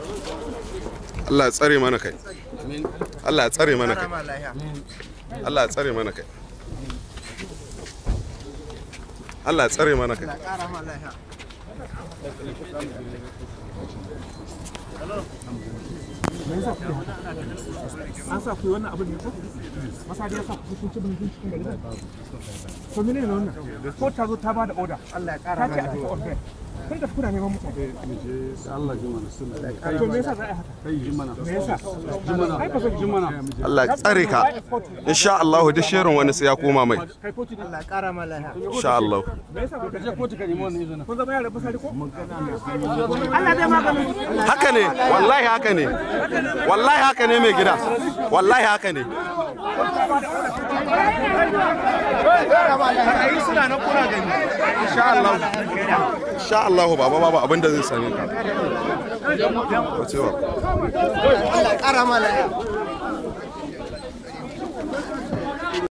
Allah ya tsare mana kai Allah ya tsare mana kai Allah ya tsare mana kai Allah ya tsare mana kai an sa ku yi wannan abin ne ko masadi ya sa ku kun ci bin cikin gari to mene ne wannan ko ta zo ta ba da order Allah ya kara ta ce a tafi order kai da kuna neman mutane Allah ji mana suna to me yasa za a yi haka kai ji mana me yasa ji mana ai ba zan ji mana Allah ya tsare ka insha Allah duk shirin wani sai ya koma mai kai kotu ne insha Allah me yasa ba ka je kotu ka nemi wannan izinin kun zama yaran masadi ko Allah zai maganin haka ne wallahi haka ne wallahi haka ne mai gida wallahi haka ne ai suna nan kuna gani insha Allah insha Allah baba baba abinda zai same ka wacewa Allah ƙara mana